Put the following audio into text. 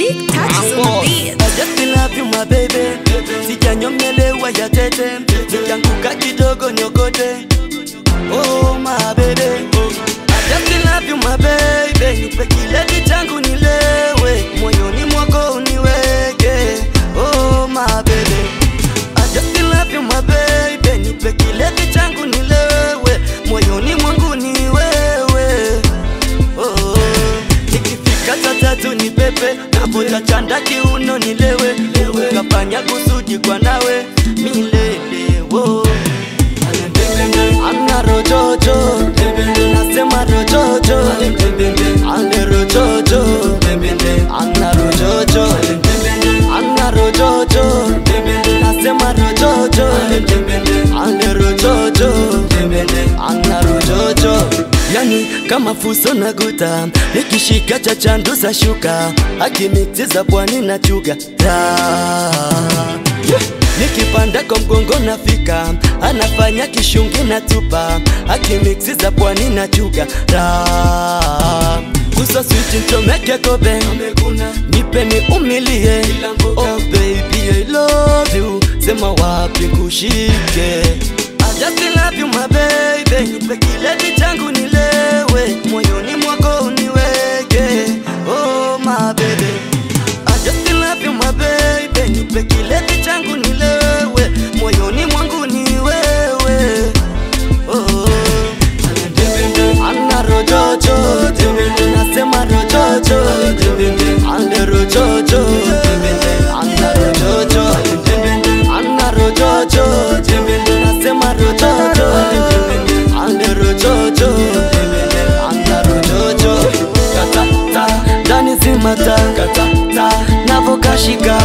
big touches on the beat. I just love you my baby Sijanyongelewa ya tete Sijanguka kidogo nyokote Oh my baby I just love you my baby Nipe kileti changu nilewe Moyoni mwako uniweke Oh my baby I just love you my baby Nipe kileti changu nilewe Moyoni mwangu ni wewe oh. Nikifika saa tatu ni pepe Navuta chanda kiuno nilewe Ukafanya kusudi kwa nawe milele wo Ana rojojo Nasema rojojo Ane rojojo Ana rojojo Ana rojojo Nasema rojojo Ane rojojo Ana rojojo Yani kama fuso na guta Nikishika cha chandu za shuka Akimiksi za pwani na chuga yeah. Nikipanda kwa mgongo nafika Anafanya kishungi na tupa Akimiksi za pwani na chuga Kusa switi nchomeke kobe Nipe ni umilie Oh baby I love you Sema wapi kushike I just love you my baby Nipe kileti changu nilewe Moyoni mwako uniweke Oh my baby I just love you my baby Nipe kileti changu nilewe Moyoni mwangu ni wewe Oh Ana rojojo Nasema rojojo Ande rojojo Ana rojojo Ana rojojo Nasema rojojo Ande rojojo Ana rojojo Kata ta Ndani zima ta Kata ta Navokashika